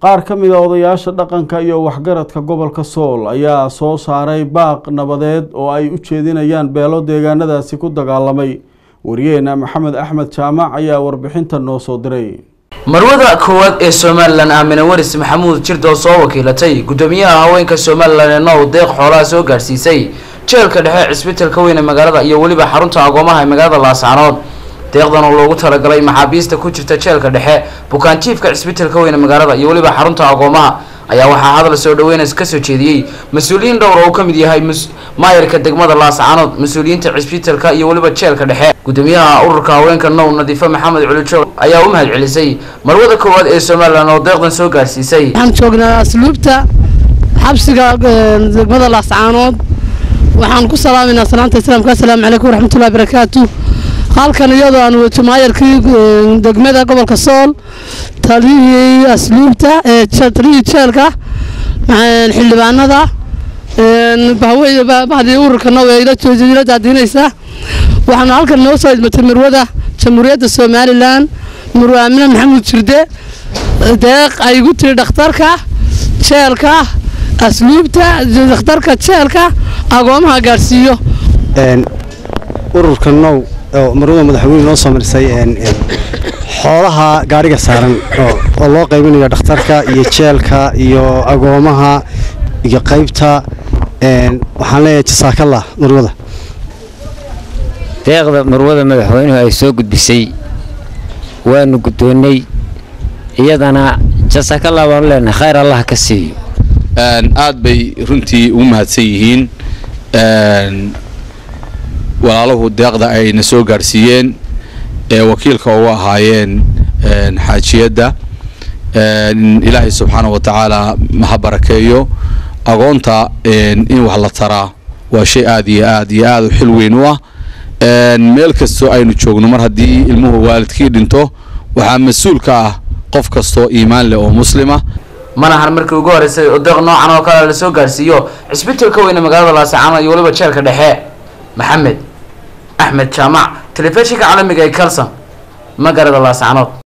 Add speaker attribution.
Speaker 1: qaar ka mid a odayaasha dhaqanka iyo waxgaradka gobolka sool ayaa soo saaray baaq nabadeed oo ay u jeedinayaan beelo deegaanadaasi ku dagaalamay wariyeena maxamed axmed jaamac ayaa warbixinta noo soo diray
Speaker 2: marwada koowaad ee somalilan aamine waris maxamuud jirda oo soo wakiilatay gudoomiyaha haweenka somalilan ee now deeq xoolaha soo gaadhsiisay jeelka dhexe cisbitalka weyn ee magaalada iyo weliba xarunta agoomaha ee magaalada laascaanood deeqdan oo loogu talagalay maxaabiista ku jirta jeelka dhexe bukaanjiifka cisbitalka weyn ee magaalada iyo weliba xarunta agoomaha ayaa waxaa hadal soo dhaweynas kasoo jeediyey mas-uuliyiin dhowr oo uu ka mid yahay maayarka degmada laascaanood mas-uuliyiinta cisbitalka iyo weliba jeelka dhexe gudoomiyaha ururka haweenka now nadiifo maxamed culijoog ayaa u mahad celisay marwada koowaad ee somalilan oo deeqdan soo gaarsiisay
Speaker 3: waxaan joognaa asluubta xabsiga degmada laascaanood waxaan ku salaaminaa salaanta islaamka assalaamu calaykum waraxmatullahi barakaatu halkan iyadoo aan wejo maayarkii degmada gobolka sool taliyihii asluubta taliyihii jeelka xildhibaanada bahdii ururka now ee ila daadiinaysa waxaana halkan noo soo idmatay marwada jamhuuriyadda somalilan marwe aamine maxamuud jirde deeq ay igu tiri dhakhtarka jeelka asluubta dhakhtarka jeelka agoomaha gaadhsiiyo
Speaker 4: ururka now oo marwada madaxweyne noo soo marisay xoolaha gaadhiga saaran oo loo qaybinayo dhakhtarka iyo jeelka iyo agoomaha iyo qaybta waxaan leeyahay jasaakallah marwada
Speaker 5: deeqda marwada madaxweynuhu ay soo gudbisay waanu guddoonnay iyadana jasaakallah baanu leenahay khayr allah ka siiyo
Speaker 6: aad bay runtii ugu mahadsan yihiin walaaluhu deeqda ayna soo gaadhsiiyeen ee wakiilka ugu ahaayeen xaajiyadda ilaahay subxaana wa tacaala maha barakeeyo agoonta in wax la taraa waa shay aad iyo aad iyo aad u xil weyn u ah meel kastoo aynu joogno mar haddii ilmuhu waalidkii dhinto waxaa mas-uul ka ah qof kastoo iimaan leh oo muslima
Speaker 2: manahan markii ugu horeysay oo deeq noocan oo kale lasoo gaarsiiyo cisbitalka weyne magaalada laascaanood iyo weliba jeelka dhexe maxamed axmed jaamac telefishinka caalamiga ee kalson magaalada laascaanood